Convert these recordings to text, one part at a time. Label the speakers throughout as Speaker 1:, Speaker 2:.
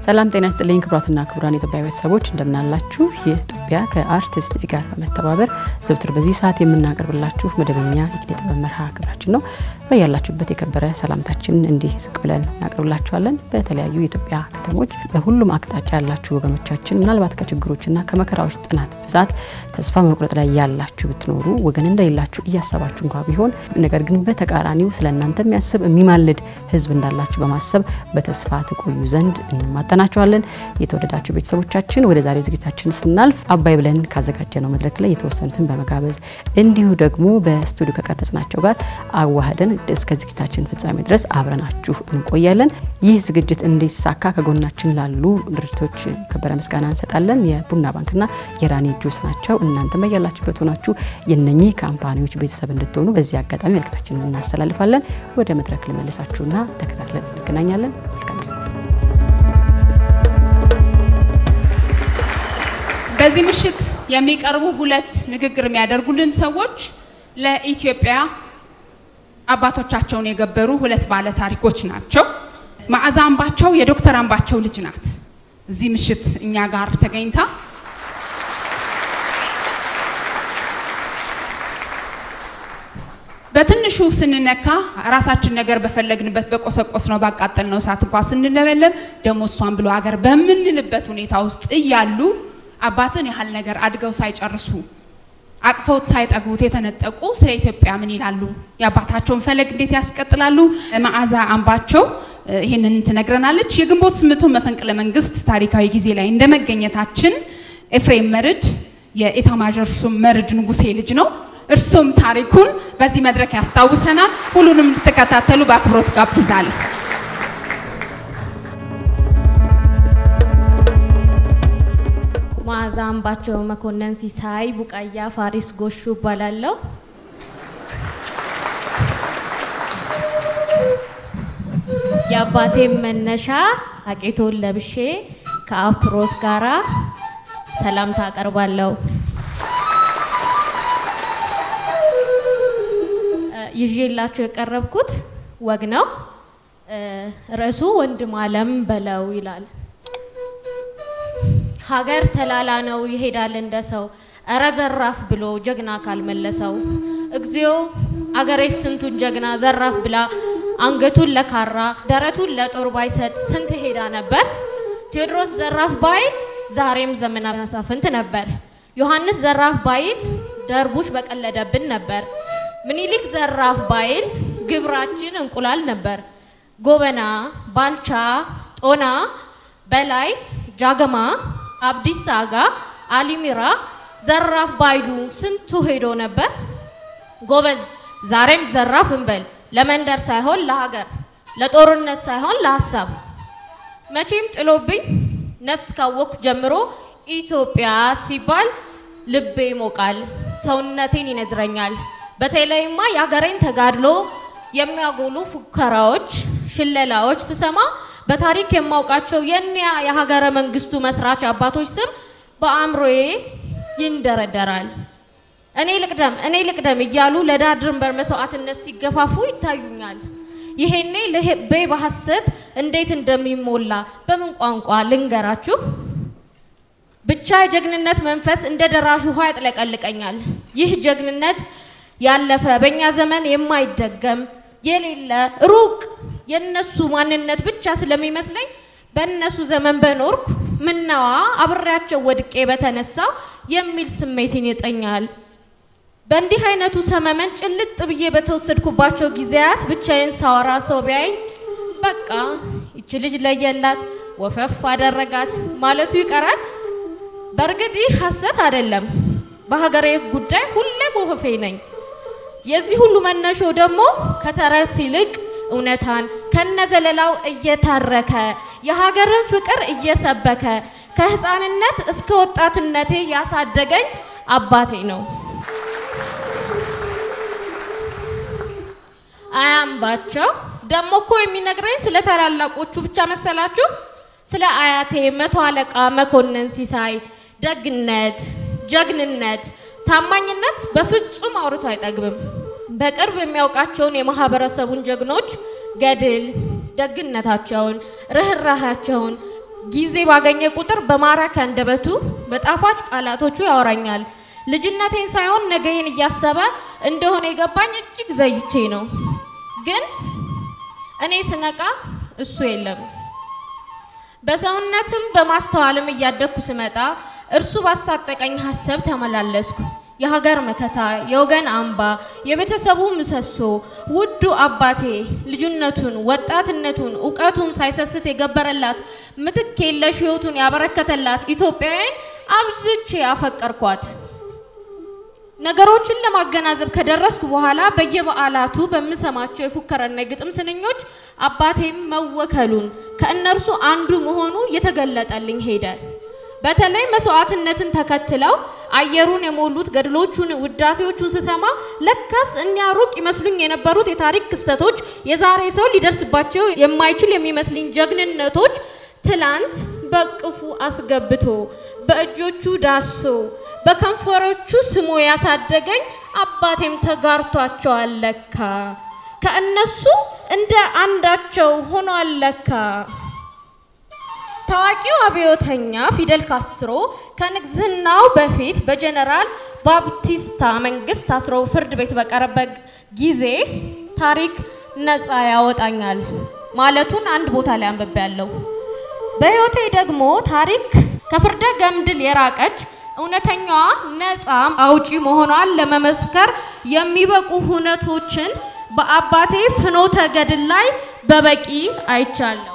Speaker 1: ሰላም ጤና ይስጥልኝ ክቡራትና ክቡራን የኢትዮጵያ ቤተሰቦች እንደምናላችሁ። ይህ ኢትዮጵያ ከአርቲስት ጋር በመተባበር ዘውትር በዚህ ሰዓት የምናቀርብላችሁ መደበኛ የኪነ ጥበብ መርሃ ግብራችን ነው። በያላችሁበት የከበረ ሰላምታችን እንዲህ ዝቅ ብለን እናቀርብላችኋለን። በተለያዩ የኢትዮጵያ ከተሞች በሁሉም አቅጣጫ ያላችሁ ወገኖቻችን ምናልባት ከችግሮችና ከመከራዎች ጥናት ብዛት ተስፋ መቁረጥ ላይ ያላችሁ ብትኖሩ ወገን እንደሌላችሁ እያሰባችሁ እንኳ ቢሆን ነገር ግን በተቃራኒው ስለ እናንተ የሚያስብ የሚማልድ ሕዝብ እንዳላችሁ በማሰብ በተስፋ ትቆዩ ዘንድ እንማጠናችኋለን። የተወደዳችሁ ቤተሰቦቻችን ወደ ዛሬው ዝግጅታችን ስናልፍ አባይ ብለን ካዘጋጀነው መድረክ ላይ የተወሰኑትን በመጋበዝ እንዲሁ ደግሞ በስቱዲዮ ከቀረጽናቸው ጋር አዋህደን እስከ ዝግጅታችን ፍጻሜ ድረስ አብረናችሁ እንቆያለን። ይህ ዝግጅት እንዲሳካ ከጎናችን ላሉ ድርጅቶች ከበረ ምስጋና እንሰጣለን። የቡና ባንክና የራኒ ጁስ ናቸው። እናንተም በያላችሁበት ሆናችሁ የነኚህ ካምፓኒዎች ቤተሰብ እንድትሆኑ በዚህ አጋጣሚ መልእክታችንን እናስተላልፋለን። ወደ መድረክ ልመልሳችሁና ተከታትለን እንገናኛለን። መልካም ጊዜ።
Speaker 2: በዚህ ምሽት የሚቀርቡ ሁለት ንግግር የሚያደርጉልን ሰዎች ለኢትዮጵያ አባቶቻቸውን የገበሩ ሁለት ባለ ታሪኮች ናቸው። መዓዛ አምባቸው የዶክተር አምባቸው ልጅ ናት። እዚህ ምሽት እኛ ጋር ተገኝታ በትንሹ ስንነካ ራሳችን ነገር በፈለግንበት በቆሰቆስ ነው ባቃጠል ነው እሳት እንኳ ስንለበለብ ደግሞ እሷን ብሎ ሀገር በምንልበት ሁኔታ ውስጥ እያሉ አባትን ያህል ነገር አድገው ሳይጨርሱ አቅፈውት ሳይጠግቡት የተነጠቁ ስለ ኢትዮጵያ ምን ይላሉ? የአባታቸውን ፈለግ እንዴት ያስቀጥላሉ? መዓዛ አምባቸው ይህንን ትነግረናለች። የግንቦት ስምንቱ መፈንቅለ መንግስት ታሪካዊ ጊዜ ላይ እንደመገኘታችን ኤፍሬም መርድ የኢታማዦር ሹም መርድ ንጉሴ ልጅ ነው። እርሱም ታሪኩን በዚህ መድረክ ያስታውሰናል። ሁሉንም እንድትከታተሉ በአክብሮት ጋብዛለሁ።
Speaker 3: መዓዛ አምባቸው መኮንን ሲሳይ ቡቃያ ፋሪስ ጎሹ እባላለሁ። የአባቴም መነሻ አቄቶን ለብሼ ከአክብሮት ጋራ ሰላምታ አቀርባለሁ። ይዤላችሁ የቀረብኩት ወግ ነው። ርዕሱ ወንድም አለም በለው ይላል። ሀገር ተላላ ነው ይሄዳል እንደ ሰው እረ ዘራፍ ብሎ ጀግና ካልመለሰው እግዚኦ አገሬ ስንቱን ጀግና ዘራፍ ብላ አንገቱን ለካራ ደረቱን ለጦር ባይሰጥ ስንት ሄዳ ነበር። ቴዎድሮስ ዘራፍ ባይል ዛሬም ዘመነ መሳፍንት ነበር። ዮሐንስ ዘራፍ ባይል ደርቡሽ በቀለደብን ነበር። ምኒልክ ዘራፍ ባይል ግብራችን እንቁላል ነበር። ጎበና፣ ባልቻ፣ ጦና፣ በላይ፣ ጃገማ፣ አብዲሳ አጋ፣ አሊሚራ ዘራፍ ባይሉ ስንቱ ሄዶ ነበር። ጎበዝ ዛሬም ዘራፍ እንበል ለመንደር ሳይሆን ለሀገር፣ ለጦርነት ሳይሆን ለሀሳብ። መቼም ጥሎብኝ ነፍስ ካወቅኩ ጀምሮ ኢትዮጵያ ሲባል ልቤ ይሞቃል፣ ሰውነቴን ይነዝረኛል። በተለይማ የሀገሬን ተጋድሎ የሚያጎሉ ፉከራዎች፣ ሽለላዎች ስሰማ በታሪክ የማውቃቸው የኒያ የሀገረ መንግስቱ መስራች አባቶች ስም በአእምሮዬ ይንደረደራል። እኔ ልቅደም እኔ ልቅደም እያሉ ለዳር ድንበር መስዋዕትነት ሲገፋፉ ይታዩኛል። ይሄኔ ልቤ በሐሰት እንዴት እንደሚሞላ በምን ቋንቋ ልንገራችሁ? ብቻ የጀግንነት መንፈስ እንደ ደራሽ ውሃ ያጥለቀልቀኛል። ይህ ጀግንነት ያለፈ በእኛ ዘመን የማይደገም የሌለ ሩቅ የነሱ ማንነት ብቻ ስለሚመስለኝ በእነሱ ዘመን በኖርኩ ምነዋ አብሬያቸው ወድቄ በተነሳ የሚል ስሜትን ይጠኛል። በእንዲህ አይነቱ ሰመመን ጭልጥ ብዬ በተወሰድኩባቸው ጊዜያት ብቻዬን ሳወራ ሰው ቢያይ በቃ ይች ልጅ ለየላት ወፈፍ አደረጋት ማለቱ ይቀራል። በእርግጥ ይህ ሐሰት አይደለም። በሀገሬ ጉዳይ ሁሌም ወፈፌ ነኝ። የዚህ ሁሉ መነሾ ደግሞ ከተረት ይልቅ እውነታን ከነዘለላው እየታረከ የሀገርን ፍቅር እየሰበከ ከህፃንነት እስከ ወጣትነቴ ያሳደገኝ አባቴ ነው። አያምባቸው ደግሞ እኮ የሚነግረኝ ስለ ታላላቆቹ ብቻ መሰላችሁ? ስለ አያቴ መቶ አለቃ መኮንን ሲሳይ ደግነት፣ ጀግንነት፣ ታማኝነት በፍጹም አውርቶ አይጠግብም። በቅርብ የሚያውቃቸውን የማህበረሰቡን ጀግኖች ገድል፣ ደግነታቸውን፣ ርኅራሃቸውን ጊዜ ባገኘ ቁጥር በማራኪ አንደበቱ በጣፋጭ ቃላቶቹ ያወራኛል። ልጅነቴን ሳይሆን ነገዬን እያሰበ እንደሆነ የገባኝ እጅግ ዘይቼ ነው። ግን እኔ ስነቃ እሱ የለም። በሰውነትም በማስተዋልም እያደግኩ ስመጣ እርሱ ባስታጠቀኝ ሀሳብ ተመላለስኩ። የሀገር መከታ፣ የወገን አምባ፣ የቤተሰቡ ምሰሶ፣ ውዱ አባቴ ልጅነቱን፣ ወጣትነቱን፣ እውቀቱን ሳይሰስት የገበረላት ምትክ የለሽ ሕይወቱን ያበረከተላት ኢትዮጵያውያን አብዝቼ አፈቀርኳት። ነገሮችን ለማገናዘብ ከደረስኩ በኋላ በየበዓላቱ በምሰማቸው የፉከራና የግጥም ስንኞች አባቴም መወከሉን ከእነርሱ አንዱ መሆኑ እየተገለጠልኝ ሄደ። በተለይ መስዋዕትነትን ተከትለው አየሩን የሞሉት ገድሎቹን፣ ውዳሴዎቹን ስሰማ ለካስ እኒያ ሩቅ ይመስሉኝ የነበሩት የታሪክ ክስተቶች የዛሬ ሰው ሊደርስባቸው የማይችል የሚመስልኝ ጀግንነቶች ትላንት በቅፉ አስገብቶ በእጆቹ ዳሶ በከንፈሮቹ ስሞ ያሳደገኝ አባቴም ተጋርቷቸዋል ለካ ከእነሱ እንደ አንዳቸው ሆኗል ለካ። ታዋቂው አብዮተኛ ፊደል ካስትሮ ከንግስናው በፊት በጀነራል ባፕቲስታ መንግስት ታስሮ ፍርድ ቤት በቀረበት ጊዜ ታሪክ ነፃ ያወጣኛል ማለቱን አንድ ቦታ ላይ አንብቤያለሁ። በህይወቴ ደግሞ ታሪክ ከፍርደ ገምድል የራቀች እውነተኛዋ ነፃ አውጪ መሆኗን ለመመስከር የሚበቁ ሁነቶችን በአባቴ ፍኖተ ገድል ላይ በበቂ አይቻለሁ።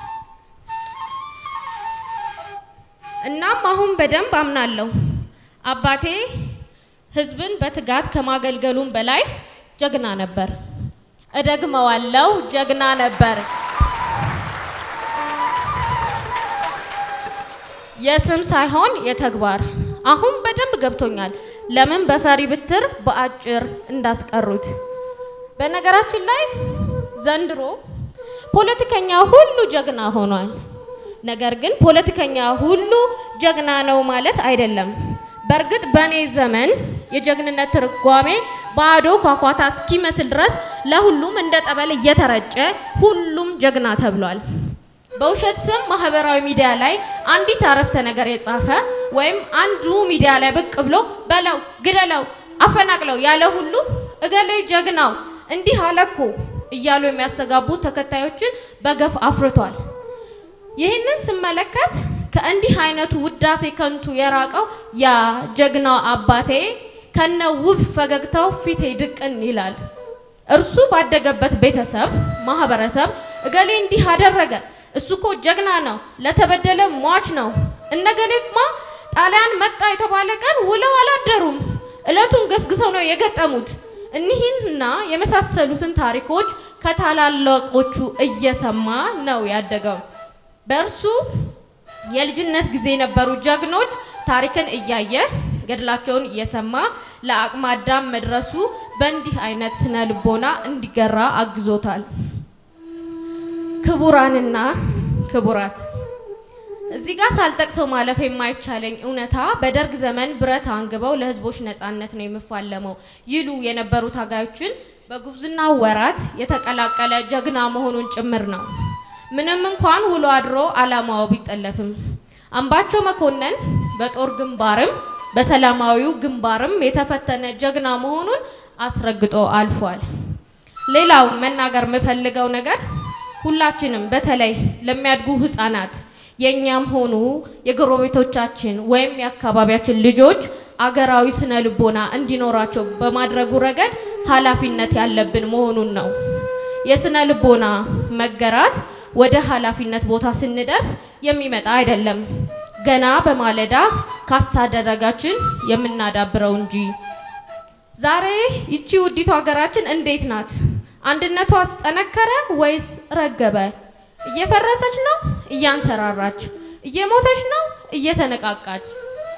Speaker 3: እናም አሁን በደንብ አምናለሁ አባቴ ህዝብን በትጋት ከማገልገሉም በላይ ጀግና ነበር። እደግመዋለሁ፣ ጀግና ነበር። የስም ሳይሆን የተግባር። አሁን በደንብ ገብቶኛል ለምን በፈሪ ብትር በአጭር እንዳስቀሩት። በነገራችን ላይ ዘንድሮ ፖለቲከኛ ሁሉ ጀግና ሆኗል። ነገር ግን ፖለቲከኛ ሁሉ ጀግና ነው ማለት አይደለም። በእርግጥ በእኔ ዘመን የጀግንነት ትርጓሜ ባዶ ኳኳታ እስኪመስል ድረስ ለሁሉም እንደ ጠበል እየተረጨ ሁሉም ጀግና ተብሏል። በውሸት ስም ማህበራዊ ሚዲያ ላይ አንዲት አረፍተ ነገር የጻፈ ወይም አንዱ ሚዲያ ላይ ብቅ ብሎ በለው፣ ግደለው፣ አፈናቅለው ያለ ሁሉ እገሌ ጀግናው እንዲህ አለኮ እያሉ የሚያስተጋቡ ተከታዮችን በገፍ አፍርቷል። ይህንን ስመለከት ከእንዲህ አይነቱ ውዳሴ ከንቱ የራቀው ያ ጀግናው አባቴ ከነ ውብ ፈገግታው ፊቴ ድቅን ይላል። እርሱ ባደገበት ቤተሰብ፣ ማህበረሰብ እገሌ እንዲህ አደረገ፣ እሱ እኮ ጀግና ነው፣ ለተበደለ ሟች ነው፣ እነገሌማ ጣሊያን መጣ የተባለ ቀን ውለው አላደሩም፣ እለቱን ገስግሰው ነው የገጠሙት። እኒህንና የመሳሰሉትን ታሪኮች ከታላላቆቹ እየሰማ ነው ያደገው። በእርሱ የልጅነት ጊዜ የነበሩ ጀግኖች ታሪክን እያየ ገድላቸውን እየሰማ ለአቅመ አዳም መድረሱ በእንዲህ አይነት ስነ ልቦና እንዲገራ አግዞታል። ክቡራንና ክቡራት እዚህ ጋር ሳልጠቅሰው ማለፍ የማይቻለኝ እውነታ በደርግ ዘመን ብረት አንግበው ለሕዝቦች ነጻነት ነው የምፋለመው ይሉ የነበሩ ታጋዮችን በጉብዝና ወራት የተቀላቀለ ጀግና መሆኑን ጭምር ነው። ምንም እንኳን ውሎ አድሮ ዓላማው ቢጠለፍም አምባቸው መኮንን በጦር ግንባርም በሰላማዊው ግንባርም የተፈተነ ጀግና መሆኑን አስረግጦ አልፏል። ሌላው መናገር የምፈልገው ነገር ሁላችንም በተለይ ለሚያድጉ ህፃናት የእኛም ሆኑ የጎረቤቶቻችን ወይም የአካባቢያችን ልጆች አገራዊ ስነ ልቦና እንዲኖራቸው በማድረጉ ረገድ ኃላፊነት ያለብን መሆኑን ነው። የስነ ልቦና መገራት ወደ ኃላፊነት ቦታ ስንደርስ የሚመጣ አይደለም፣ ገና በማለዳ ካስተዳደጋችን የምናዳብረው እንጂ። ዛሬ ይቺ ውዲቱ ሀገራችን እንዴት ናት? አንድነቷ አስጠነከረ ወይስ ረገበ? እየፈረሰች ነው? እያንሰራራች? እየሞተች ነው? እየተነቃቃች?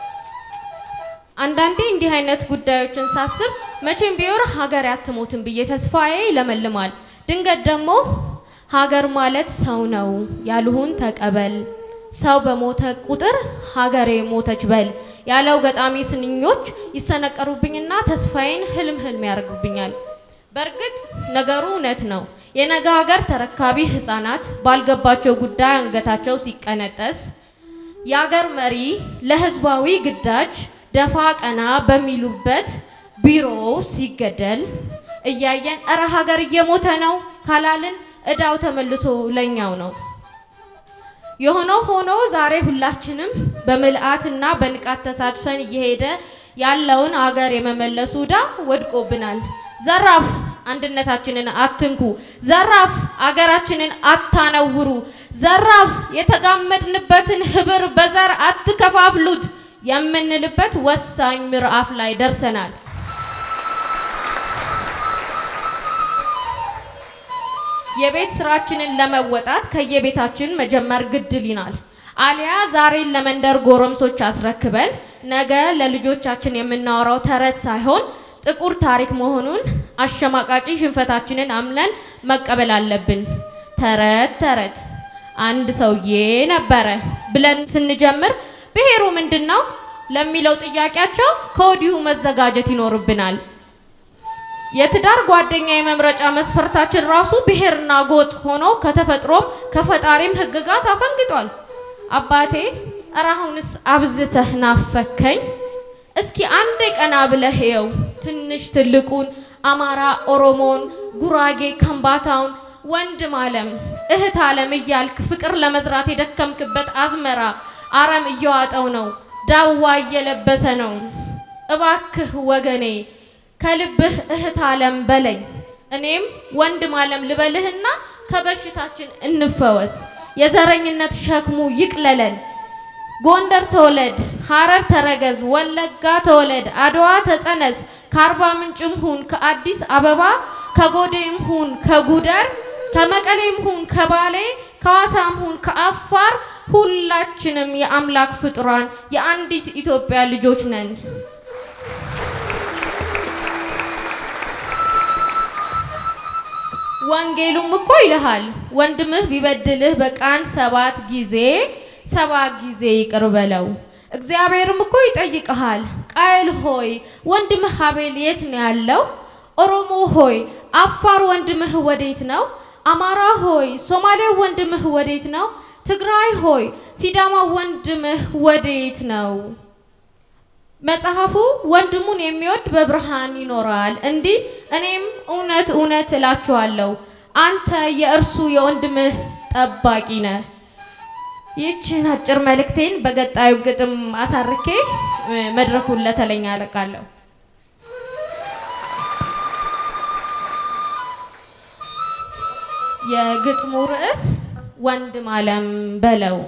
Speaker 3: አንዳንዴ እንዲህ አይነት ጉዳዮችን ሳስብ መቼም ቢሆን ሀገር አትሞትም ብዬ ተስፋዬ ይለመልማል። ድንገት ደግሞ ሀገር ማለት ሰው ነው ያልሁን ተቀበል፣ ሰው በሞተ ቁጥር ሀገሬ ሞተች በል ያለው ገጣሚ ስንኞች ይሰነቀሩብኝና ተስፋዬን ህልም ህልም ያደርጉብኛል። በእርግጥ ነገሩ እውነት ነው። የነገ ሀገር ተረካቢ ህፃናት ባልገባቸው ጉዳይ አንገታቸው ሲቀነጠስ፣ የሀገር መሪ ለህዝባዊ ግዳጅ ደፋ ቀና በሚሉበት ቢሮ ሲገደል እያየን እረ ሀገር እየሞተ ነው ካላልን እዳው ተመልሶ ለኛው ነው። የሆነው ሆኖ ዛሬ ሁላችንም በምልአትና በንቃት ተሳትፈን እየሄደ ያለውን አገር የመመለሱ ዕዳ ወድቆብናል። ዘራፍ አንድነታችንን አትንኩ፣ ዘራፍ አገራችንን አታነውሩ፣ ዘራፍ የተጋመድንበትን ህብር በዘር አትከፋፍሉት የምንልበት ወሳኝ ምዕራፍ ላይ ደርሰናል። የቤት ስራችንን ለመወጣት ከየቤታችን መጀመር ግድ ይላል። አሊያ ዛሬን ለመንደር ጎረምሶች አስረክበን ነገ ለልጆቻችን የምናወራው ተረት ሳይሆን ጥቁር ታሪክ መሆኑን አሸማቃቂ ሽንፈታችንን አምነን መቀበል አለብን። ተረት ተረት አንድ ሰውዬ ነበረ ብለን ስንጀምር ብሔሩ ምንድን ነው ለሚለው ጥያቄያቸው ከወዲሁ መዘጋጀት ይኖርብናል። የትዳር ጓደኛ የመምረጫ መስፈርታችን ራሱ ብሔርና ጎጥ ሆኖ ከተፈጥሮም ከፈጣሪም ሕግጋት አፈንግጧል። አባቴ እረ አሁንስ አብዝተህ ናፈከኝ። እስኪ አንዴ ቀና ብለህ እየው ትንሽ ትልቁን፣ አማራ፣ ኦሮሞን፣ ጉራጌ፣ ከምባታውን፣ ወንድም አለም እህት አለም እያልክ ፍቅር ለመዝራት የደከምክበት አዝመራ አረም እየዋጠው ነው፣ ዳዋ እየለበሰ ነው። እባክህ ወገኔ ከልብህ እህት አለም በለኝ፣ እኔም ወንድም አለም ልበልህና ከበሽታችን እንፈወስ። የዘረኝነት ሸክሙ ይቅለለን። ጎንደር ተወለድ፣ ሐረር ተረገዝ፣ ወለጋ ተወለድ፣ አድዋ ተጸነስ፣ ከአርባ ምንጭም ሁን ከአዲስ አበባ፣ ከጎዴም ሁን ከጉደር፣ ከመቀሌም ሁን ከባሌ፣ ከዋሳም ሁን ከአፋር፣ ሁላችንም የአምላክ ፍጡራን የአንዲት ኢትዮጵያ ልጆች ነን። ወንጌሉም እኮ ይልሃል ወንድምህ ቢበድልህ በቀን ሰባት ጊዜ ሰባት ጊዜ ይቅር በለው። እግዚአብሔርም እኮ ይጠይቅሃል ቃየል ሆይ ወንድምህ አቤል የት ነው ያለው? ኦሮሞ ሆይ አፋር ወንድምህ ወዴት ነው? አማራ ሆይ ሶማሌው ወንድምህ ወዴት ነው? ትግራይ ሆይ ሲዳማ ወንድምህ ወዴት ነው? መጽሐፉ ወንድሙን የሚወድ በብርሃን ይኖራል እንዲህ እኔም እውነት እውነት እላችኋለሁ አንተ የእርሱ የወንድምህ ጠባቂ ነህ። ይህችን አጭር መልእክቴን በቀጣዩ ግጥም አሳርኬ መድረኩን ለተለኛ አለቃለሁ። የግጥሙ ርዕስ ወንድም አለም በለው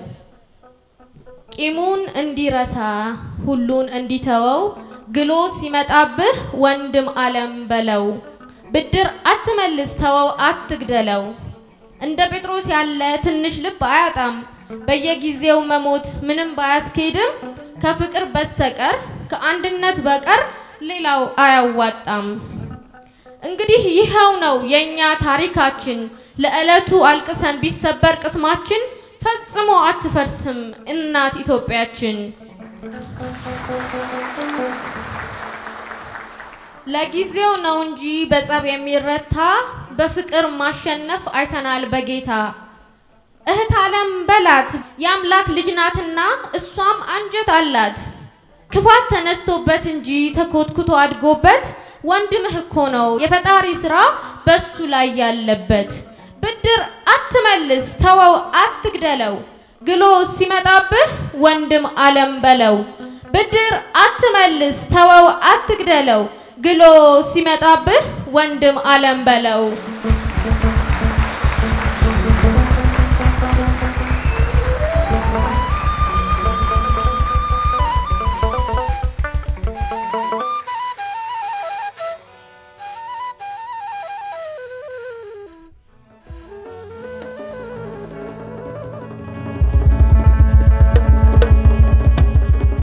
Speaker 3: ቂሙን እንዲረሳ ሁሉን እንዲተወው ግሎ ሲመጣብህ ወንድም አለም በለው። ብድር አትመልስ ተወው አትግደለው። እንደ ጴጥሮስ ያለ ትንሽ ልብ አያጣም። በየጊዜው መሞት ምንም ባያስኬድም ከፍቅር በስተቀር ከአንድነት በቀር ሌላው አያዋጣም። እንግዲህ ይኸው ነው የኛ ታሪካችን። ለዕለቱ አልቅሰን ቢሰበር ቅስማችን ፈጽሞ አትፈርስም እናት ኢትዮጵያችን። ለጊዜው ነው እንጂ በጸብ የሚረታ በፍቅር ማሸነፍ አይተናል በጌታ። እህት አለም በላት የአምላክ ልጅ ናትና እሷም አንጀት አላት። ክፋት ተነስቶበት እንጂ ተኮትኩቶ አድጎበት ወንድምህ እኮ ነው የፈጣሪ ስራ በሱ ላይ ያለበት። ብድር አትመልስ ተወው አትግደለው፣ ግሎ ሲመጣብህ ወንድም አለም በለው። ብድር አትመልስ ተወው አትግደለው፣ ግሎ ሲመጣብህ ወንድም አለም በለው።